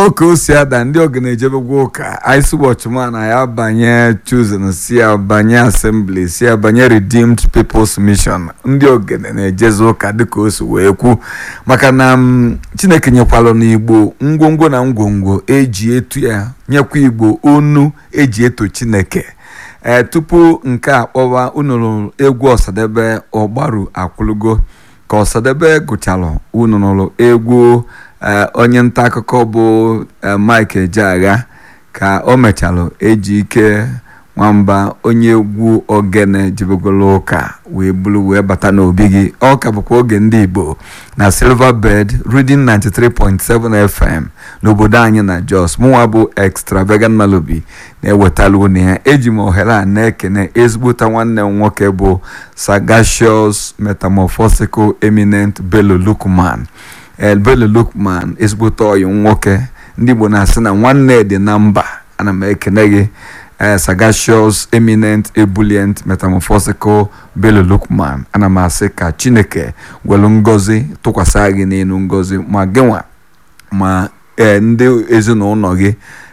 oke o si ada ndị ogene ejebegwa ụka isi watchman ya banye chosen si ya banye assembly si ya banye redeemed people's mission ndị ogene na-ejezi ụka dịka o si wee kwu maka na chineke nyekwalụ n'igbo ngwongwo na ngwongwo eji etu ya nyekwa igbo onu eji eto chineke ee tupu nke a kpọwa unu egwu ọsadebe ọgbaru akwụlugo ka ọsadebe gụchalụ unu nụrụ egwu onye nta akụkọ bụ Mike Ejeagha ka o mechalụ eji ike nwamba onye egwu ogene jebegolo ụka wee bulu wee bata n'obi gị ọ ka bụkwa oge ndị Igbo na Silver Bed Reading 93.7 FM n'obodo anyị na Jos mụnwa bụ Extravagant Malobi na-ewetalu unu ya eji m ohere a na-ekene ezigbota nwanne m nwoke bụ Sagacious Metamorphosical Eminent Bello Lukman Bello Lukman ezigbote ọyị nwoke ndị Igbo na-asị na nwanne dị na mba ana m ekene gị Sagacious Eminent Ebullient Metamorphosical Bello Lukman ana m asị ka Chineke welu ngozi tụkwasị gị n'elu ngozi ma gịnwa ma ndị ezinụlọ gị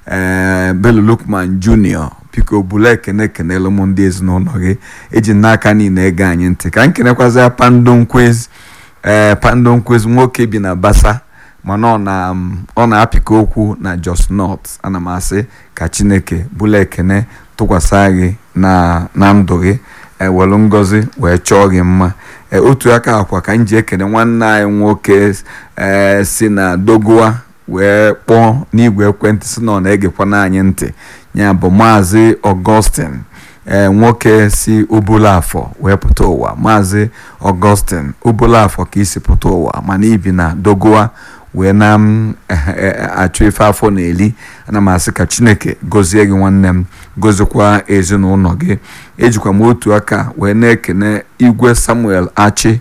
Bello Lukman Junior biko bulu ekene ekenelu m ndị ezinụlọ gị eji n'aka niile ege anyị ntị ka m kenekwazịa Pando Nkwezi ee Pando Nkwezi nwoke bi na Basa mana ọ na-apịka okwu na Jos North ana m asị ka Chineke bụla ekene tụkwasị gị na ndụ gị ewelu ngozi wee chọọ gị mma otu aka akwa ka m ji ekene nwanne anyị nwoke ee si na Dogowa wee kpọọ n'igwe ekwentị si na ọ na-egekwana anyị ntị ya bụ maazị Augustine ee nwoke si Obulafọ wee pụta ụwa maazị Augustine Obulafọ ka isi pụta ụwa mana ibi na Dogowa wee na m achụ ife afọ na-eli ana m asị ka Chineke gọzie gị nwanne m gọzikwa ezinụlọ gị ejikwa m otu aka wee na-ekene igwe Samuel Achi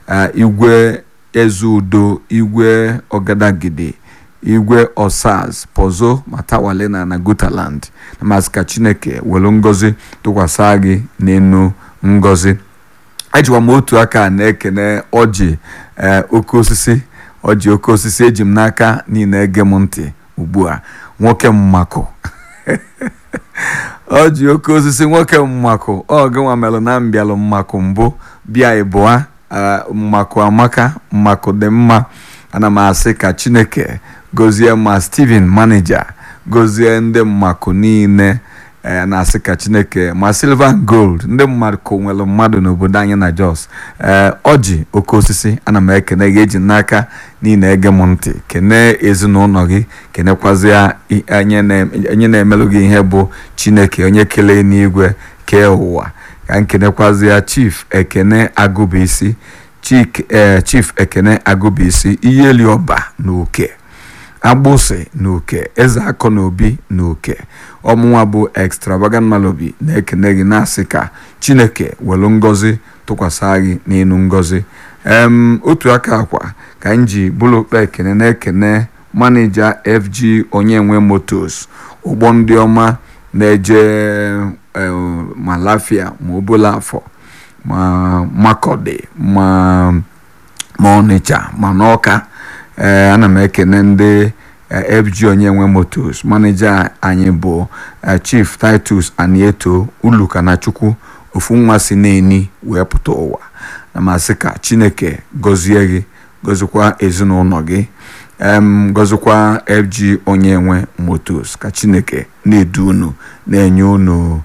igwe Ezeudo igwe Ọgadagidi igwe Osaz Pozo Matawale na na Gutaland na masị ka Chineke welu ngozi tụkwasị gị n'enu ngozi ejikwa m otu aka na-ekene ọjị oke osisi ọjị oke osisi eji m n'aka niile ege m ntị ugbu a nwoke mmakụ ọjị oke osisi nwoke mmakụ ọ gịnwa melụ na mbịalụ mmakụ mbụ bịa ịbụa mmakụ amaka mmakụ dị mma ana m asị ka Chineke gozie ma Steven maneja gozie ndị mmakụ niile na-asị ka Chineke ma Silver Gold ndị mmadụ nwere mmadụ n'obodo anyị na Jos ee ọjị oke osisi ana m ekene gị eji n'aka niile ege m ntị kene ezinụlọ gị kenekwazịa onye na-emelụ gị ihe bụ Chineke onye kelee n'igwe kee ụwa ka m kenekwazịa Chief Ekene Agụbisi Chief Ekene Agụbisi Iyeliọba na Uke agbụsị na uke eze akọ na obi na uke ọmụnwa bụ Extravagant Malobi na-ekene gị na-asị ka Chineke welu ngozi tụkwasị gị n'elu ngozi otu aka akwa ka m ji bụrụ okpe ekene na-ekene manija FG Onyenwe Motors ụgbọ ndị ọma na-eje ma Lafia ma Obulafọ ma Makọdị ma Ọnịcha ma n'Ọka ee ana m ekene ndị FG Onyenwe Motors maneja anyị bụ Chief Titus Anieto Ulukanachukwu ofu nwa si n'eni wee pụta ụwa na masị ka Chineke gọzie gị gọzikwa ezinụlọ gị gọzikwa FG Onyenwe Motors ka Chineke na-edu unu na-enye unu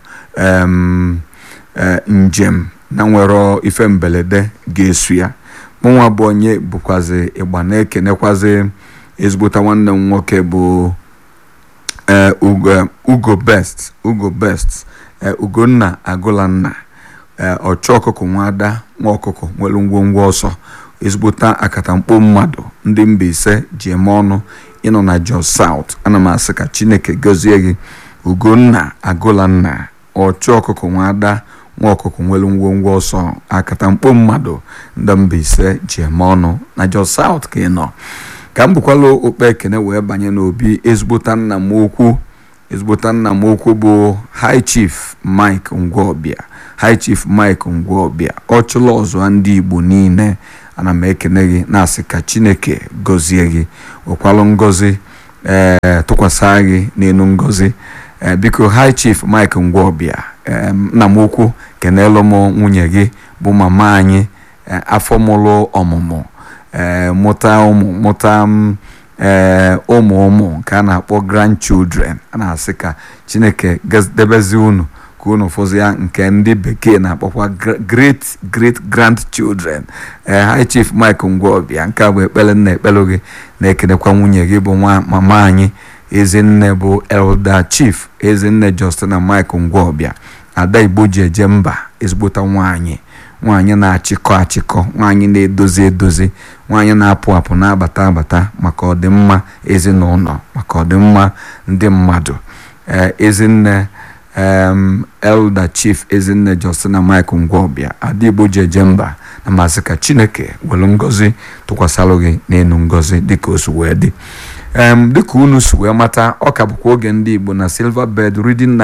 njem na nwere ife mberede ga-esu ya mụnwa bụ onye bụkwazi ịgba na-ekenekwazi ezigbota nwanne m nwoke bụ ugo best ugo best ugonna agụlanna ọchụ ọkụkọ nwada nwa ọkụkọ nwere ngwongwo ọsọ ezigbota akatamkpo mmadụ ndị mba ise ji eme ọnụ ịnọ na Jos South ana m asị ka Chineke gọzie gị ugonna agụlanna ọchụ ọkụkọ nwada nwa ọkụkọ nwere ngwongwo ọsọ akatamkpo mmadụ ndị mba ise ji eme ọnụ na Jos South ka ị nọ ka m bụkwala okpe ekene wee banye n'obi ezigbota nna m okwu ezigbota nna m okwu bụ High Chief Mike Ngwọbịa High Chief Mike Ngwọbịa ọ chụla ọzọ ndị Igbo niile ana m ekene gị na-asị ka Chineke gọzie gị wekwalụ ngọzi ee tụkwasị gị n'elu ngozi ee biko high chief mike ngwọbịa nna m ukwu kenelu m nwunye gị bụ mama anyị afọ mụrụ ọmụmụ ee mụta ụmụ mụta ee ụmụ ụmụ nke a na-akpọ grandchildren a na-asị ka chineke debezi unu ka unu fụzi ya nke ndị bekee na-akpọkwa great great grandchildren ee high chief mike ngwọbịa nke a bụ ekpere nna ekpere gị na-ekenekwa nwunye gị bụ nwa mama anyị ezinne bụ elder chief ezinne justina mike ngwọbịa ada igbo ji eje mba ezigbota nwaanyị nwaanyị na-achịkọ achịkọ nwaanyị na-edozi edozi nwaanyị na-apụ apụ na-abata abata maka ọdịmma ezinụlọ maka ọdịmma ndị mmadụ ezinne elder chief ezinne justina mike ngwọbịa ada igbo ji eje mba na masị ka chineke were ngozi tụkwasịrụ gị n'elu ngozi dịka o si wee dị dịka unu si wee mata ọ ka bụkwa oge ndị igbo na silver bed reading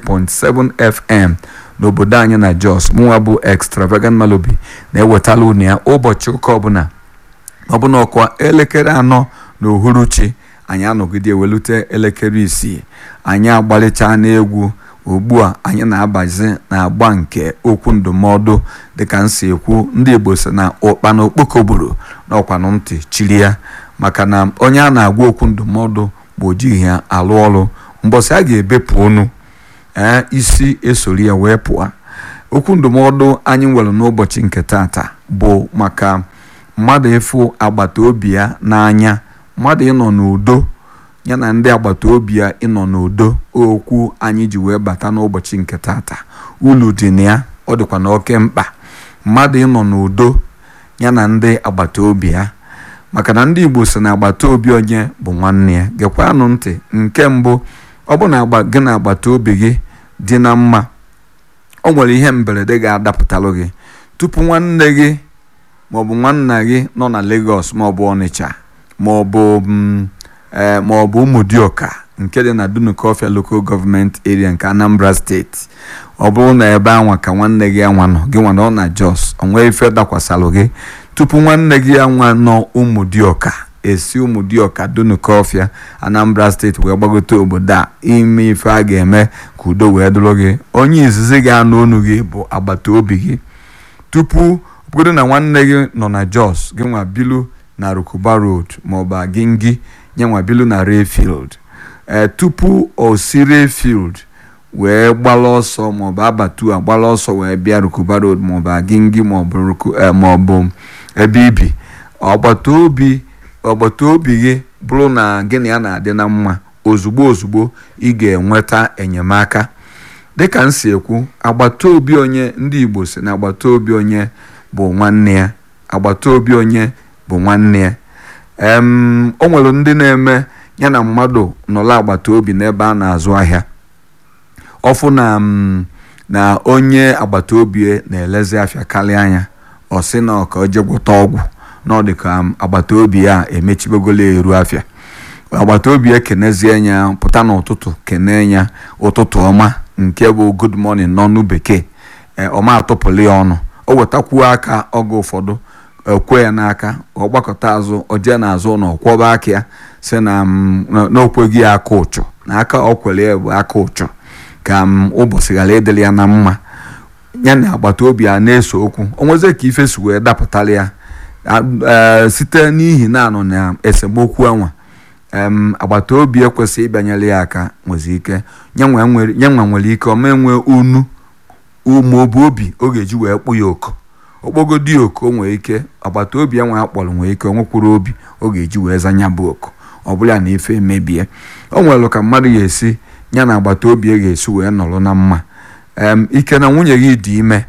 93.7 fm n'obodo anyị na jos mụnwa bụ extravagant malobi na-ewetala unu ya ụbọchị ụka ọbụla ọbụla ọkwa elekere anọ na uhuruchi anyị anọgide welute elekere isii anyị agbalịcha n'egwu ugbu a anyị na-abazi na-agba nke okwu ndụmọdụ dịka nsi ekwu ndị igbo si na ụkpa na okpokoburu na ọkwanụ ntị chiri ya maka na onye a na-agwa okwu ndụmọdụ bụ ojighị ya alụ ọrụ mbọsị a ga-ebepụ onu ee isi esori ya wee pụọ okwu ndụmọdụ anyị nwere n'ụbọchị nke tata bụ maka mmadụ ịfụ agbata obi ya n'anya mmadụ ịnọ n'udo ya na ndị agbata obi ya ịnọ n'udo okwu anyị ji wee bata n'ụbọchị nke tata ulu dị na ya ọ dịkwa na oke mkpa mmadụ ịnọ n'udo ya na ndị agbata obi ya maka na ndị igbo si na agbata obi onye bụ nwanne ya gekwanụ ntị nke mbụ ọ bụ na gị na agbata obi gị dị na mma o nwere ihe mberede ga-adapụtalụ gị tupu nwanne gị maọbụ nwanna gị nọ na Lagos maọbụ Ọnịcha maọbụ maọbụ Ụmụdịọka nke dị na Dunukọfịa Local Government Area nke Anambra steeti ọ bụrụ na ebe anwa ka nwanne gị anwa nọ gị nwa nọ na Jos o nwee ife dakwasịrị gị tupu nwanne gị anwa nọ Ụmụdịọka esi Ụmụdịọka Dunukọfịa Anambra steeti wee gbagote obodo a ime ife a ga-eme ka udo wee dụrụ gị onye izizi ga-anụ onu gị bụ agbata obi gị tupu obodo na nwanne gị nọ na Jos gị nwa bilu na Rukuba Road maọbụ Agingi nye nwa bilu na Rayfield ee tupu o si Rayfield wee gbala ọsọ maọbụ abatu a gbala ọsọ wee bịa Rukuba Road maọbụ Agingi maọbụ ebe ibi agbata obi agbata obi gị bụrụ na gị na ya na-adị na mma ozugbo ozugbo ị ga-enweta enyemaka dịka m si ekwu agbata obi onye ndị Igbo si na agbata obi onye bụ nwanne ya agbata obi onye bụ nwanne ya o nwere ndị na-eme ya na mmadụ nọrọ agbata obi n'ebe a na-azụ ahịa ọfụ na na onye agbata obi na-elezi afịa karịa anya ọ sị na ọka oje gwọta ọgwụ na ọ dị ka agbata obi ya emechibegolo eru afịa agbata obi ya kenezie ya pụta n'ụtụtụ kene ya ụtụtụ ọma nke bụ good morning n'ọnụ bekee ọma atụpụrụ ya ọnụ o wetakwuo aka oge ụfọdụ ekwe ya n'aka ọ gbakọta azụ ojee n'azụ na ọkwọba aka ya si na n'okweghị ya aka ụchụ na aka ọ kwere ya bụ aka ụchụ ka ụbọchị ghara ịdịrị ya na mma ya na agbata obi ya na-eso okwu onweze ka ife si wee dapụtara ya site n'ihi na anọ na esemokwu enwa agbata obi ekwesịghị ịbịanyere ya aka nwezi ike nyanwa nwere ike ọma enwe unu maọbụ obi ọ ga-eji wee kpụ ya oku okpogodi oku o nwere ike agbata obi ya nwe akpọrọ nwere ike onwekwuru obi ọ ga-eji wee zanya bụ oku ọ bụla na ife emebie o nwere ka mmadụ ga-esi ya na agbata obi ya ga-esi wee nọrọ na mma ike na nwunye gị dị ime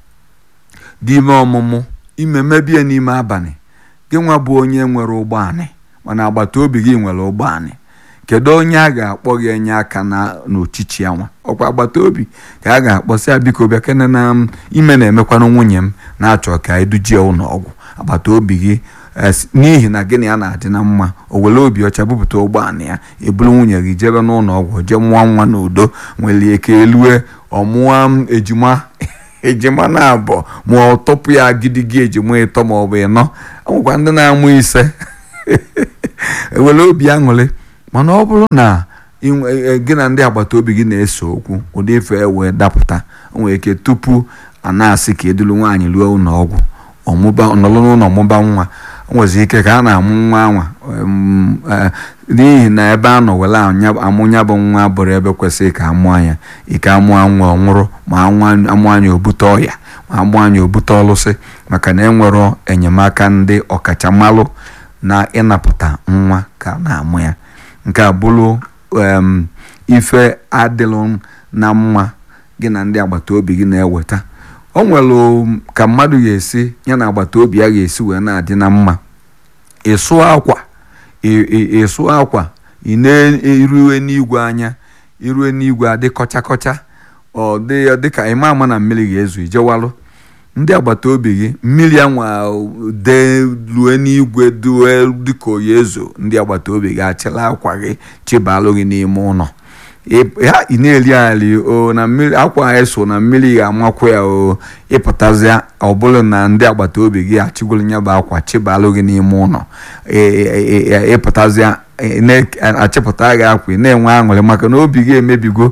dị ime ọmụmụ ime mebie n'ime abalị gị nwa bụ onye nwere ụgbọanị mana agbata obi gị nwere ụgbọanị kedu onye a ga-akpọ gị enye aka na n'ochichi ya nwa ọkwa agbata obi ka a ga-akpọ sị ya biko bịa kene na ime na-emekwanụ nwunye m na-achọ ka edujie ụlọ ọgwụ agbata obi gị n'ihi na gịnị ya na-adị na mma o were obi ọcha bupụta ụgbọala ya eburu nwunye gị jebe n'ụlọ ọgwụ jee mụọ nwa n'udo nwere ike elue ọmụọ ejima ejima na abụọ ma ọ tọpụ ya gidigi ejima ịtọ ma ọ bụ ịnọ nwekwa ndị na-amụ ise ewere obi aṅụrị mana ọ bụrụ na gị na ndị agbata obi gị na-ese okwu ụdị ife wee dapụta o nwere ike tupu a na-asị ka edulu nwaanyị ruo ụlọ ọgwụ ọnọlụ n'ụlọ ọmụba nwa o nwezi ike ka a na-amụ nwa anwa n'ihi na ebe a nọ were amụ ya bụ nwa bụrụ ebe kwesịrị ka amụ anya ike amụọ nwa ọ nwụrụ ma amụ anya obute ọya ma amụ anya obute ọlụsị maka na enwero enyemaka ndị ọkachamalụ na ịnapụta nwa ka na-amụ ya nke a bụrụ ife adịlụ na mma gị na ndị agbata obi gị na-eweta o nwere ka mmadụ ga-esi ya na agbata obi ya ga-esi wee na-adị na mma ịsụ akwa ịsụ akwa ị na-erue n'igwe anya irue n'igwe adị kọcha kọcha ọ dị dịka ịma ama na mmiri ga-ezu ijewalụ ndị agbata obi gị mmiri anwa dee lue n'igwe due dịka oyi ezo ndị agbata obi gị achịla akwa gị chibalụ gị n'ime ụlọ ha ị na-eri ali o na mmiri akwa eso na mmiri ga-amakwa ya o ịpụtazịa ọ bụrụ na ndị agbata obi gị achịgoro nya bụ akwa chibalụ gị n'ime ụlọ ịpụtazịa na-achịpụta gị akwa na-enwe aṅụrị maka na obi gị emebigo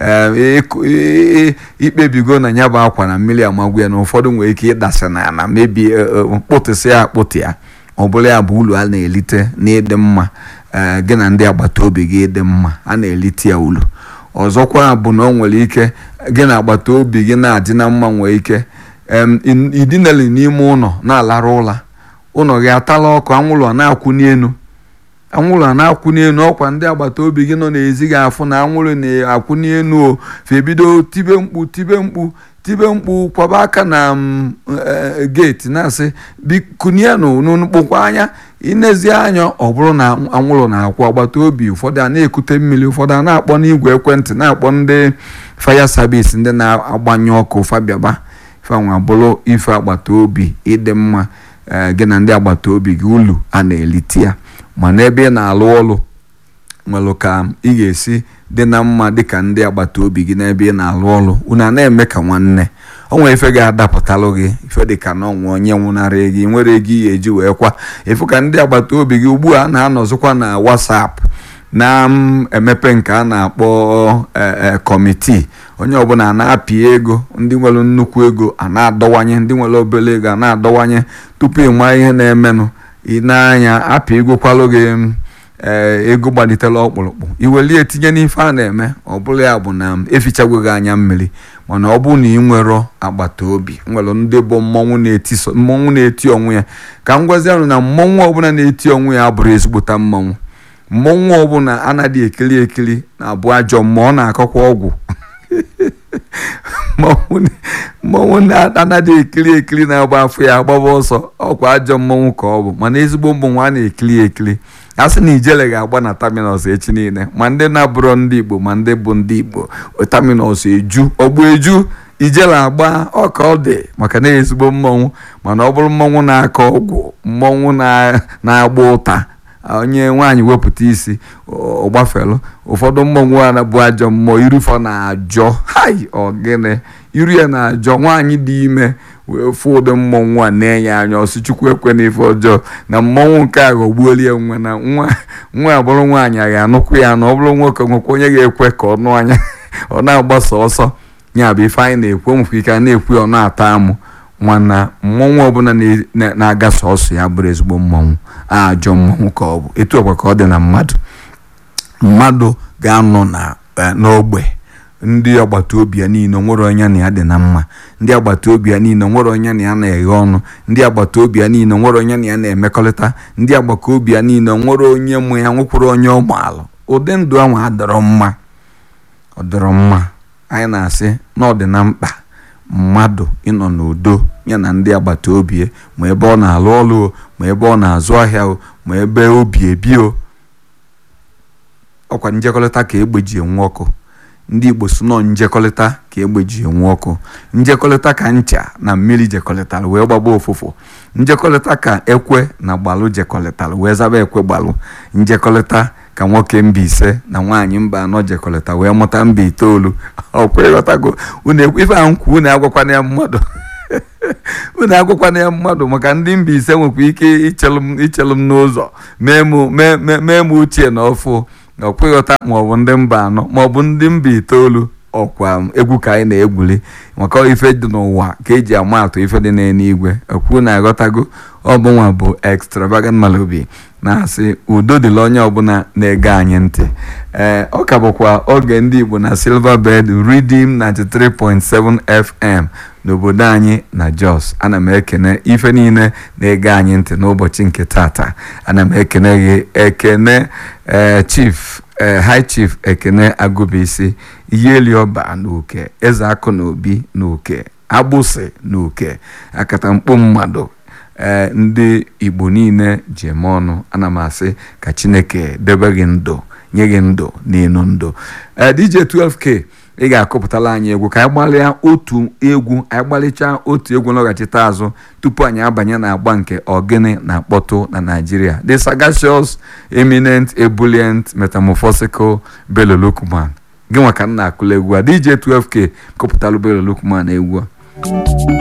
ikpebigo na ya bụ akwa na mmiri amagwu ya na ụfọdụ nwere ike ịdasị na na mebi mkpụtụsị ya akpụtụ ya ọ bụla ya bụ ulu a na-elite n'ịdị mma gị na ndị agbata obi gị dị mma a na-elite ya ulu ọzọkwa bụ na ọ nwere ike gị na agbata obi gị na-adị na mma nwere ike idinali n'ime ụlọ na-alarụ ụla ụlọ gị atala ọkụ anwụrụ a na-akwụ n'elu anwụrụ a na-akwụ n'elu ọkwa ndị agbata obi gị nọ n'ezi gị afụ na anwụrụ na-akwụ n'elu o febido tibe mkpu tibe mkpu tibe mkpu kwaba aka na geeti na-asị bikunienụ n'mkpụkwa anya inezi anya ọ bụrụ na anwụrụ na-akwụ agbata obi ụfọdụ a na-ekute mmiri ụfọdụ a na-akpọ n'igwe ekwentị na-akpọ ndị faya savisi ndị na-agbanye ọkụ fabiaba fanwa bụrụ ife agbata obi ịdị mma gị na ndị agbata obi gị ulu a na-elite ya ma n'ebe ị na-alụ ọrụ nwere ka ị ga-esi dị na mma dịka ndị agbata obi gị n'ebe ị na-alụ ọrụ unu a na-eme ka nwanne o nwere ife ga-adapụtalụ gị ife dịka na ọnwa onye nwụnara gị nwere ego ị ga-eji wee kwa ife ka ndị agbata obi gị ugbu a na-anọzikwa na WhatsApp na-emepe nke a na-akpọ kọmitii onye ọbụla na-apị ego ndị nwere nnukwu ego a na-adọwanye ndị nwere obere ego a na-adọwanye tupu ị maa ihe na-emenụ ị na-anya apị egokwalụ gị ego gbalitela ọkpụrụkpụ iwelie etinye n'ife a na-eme ọ bụla ya bụ na efichagwo gị anya mmiri mana ọ bụrụ na ị nwero agbata obi nwere ndị bụ mmọnwụ na-eti onwe ya ka m gwazi ahụ na mmọnwụ ọbụla na-eti onwe ya abụrụ ezigbota mmọnwụ mmọnwụ ọbụla anaghị ekiri ekiri na-abụ ajọ mmụọ ọ na-akọkwa ọgwụ mmọnwụ anaghị ekiri ekiri na-agba afọ ya agbaba ọsọ ọkwa ajọ mmọnwụ ka ọ bụ mana ezigbo mmọnwụ a na-ekiri ekiri a sị na ijele ga-agba na taminọs echi niile ma ndị na-abụrọ ndị igbo ma ndị bụ ndị igbo taminọs eju ọgbụ eju ijele agba ọka ọ dị maka na ezigbo mmọnwụ mana ọ bụrụ mmọnwụ na-akọ ọgwụ mmọnwụ na-agba ụta onye nwaanyị wepụta isi ọgbafelu ụfọdụ mmọnwụ a bụ ajọ mmụọ irufọ na-ajọ hai ogene iru ya na-ajọ nwaanyị dị ime wee fụ ụdị mmọnwụ a na-enye anya ọsị chukwu ekwe na ife ọjọọ na mmọnwụ nke a ghọgbuola ya nwe na nwa nwa abụrụ nwaanyị a ga-anụkwu ya na ọ bụrụ nwoke nwekwa onye ga-ekwe ka ọ nụ anya ọ na-agbasa ọsọ ya bụ ife anyị na-ekwu nwekwa ike a na-ekwu ọ na-ata amụ mana mmọnwụ ọbụla na-aga sọsọ ya bụrụ ezigbo mmọnwụ ajọ mmọnwụ ka ọ bụ etu ọkwa ka ọ dị na mmadụ mmadụ ga-anọ n'ogbe ndị agbata obi ya niile nwere onye na ya dị na mma ndị agbata obi ya niile nwere onye na ya na-eghe ọnụ ndị agbata obi ya niile nwere onye na ya na-emekọrịta ndị agbata obi ya niile nwere onye mụ ya nwekwara onye ụmụala ụdị ndụ ahụ adọrọ mma ọ dọrọ mma anyị na-asị na ọ dị na mkpa mmadụ ịnọ n'udo ya na ndị agbata obi ya ma ebe ọ na-alụ ọrụ o ma ebe ọ na-azụ ahịa o ma ebe obi ebi o ọkwa njekọrịta ka egbe ji enwe ọkụ ndị igbo so nọ njekọrịta ka egbe ji enwe ọkụ njekọrịta ka ncha na mmiri jekọrịtara wee gbaba ụfụfụ njekọrịta ka ekwe na gbalụ jekọrịtara wee zaba ekwe gbalụ njekọrịta ka nwoke mba ise na nwaanyị mba anọ jekọrịta wee mụta mba itoolu ọkwa ịghọtago ife ahụ nkwu unu agwakwana ya mmadụ unu agwakwana ya mmadụ maka ndị mba ise nwekwa ike ichelụ m n'ụzọ mee m uchie na ọfụ ọkwa ịghọta maọbụ ndị mba anọ maọbụ ndị mba itoolu ọkwa egwu ka anyị na-egwuli maka ife dị n'ụwa ka eji ama atụ ife dị n'eluigwe ekwu na aghọtago ọbụnwa bụ extravagant Malobi na-asị udo dịla onye ọbụla na-ege anyị ntị ee ọ ka bụkwa oge ndị Igbo na Silverbird Redeem 93.7 FM n'obodo anyị na Jos ana m ekene ife niile na-ege anyị ntị n'ụbọchị nke tata ana m ekene gị ekene ee chief ee high chief ekene agụbisi ihelioba na uke eze akụ na obi na uke agbụsị na uke akatamkpo mmadụ ee ndị igbo niile ji eme ọnụ ana m asị ka chineke debe gị ndụ nye gị ndụ n'elu ndụ ee DJ 12K ị ga-akụpụtala anyị egwu ka anyị gbalịa otu egwu anyị gbalịchaa otu egwu nlọghachite azụ tupu anyị abanye na agba nke ogene na-akpọtụ na Nigeria the sagacious eminent ebullient metamorphosical Bello Lukman gị nwa ka m na-akụla egwu a DJ 12K kụpụtalụ Bello Lukman egwu a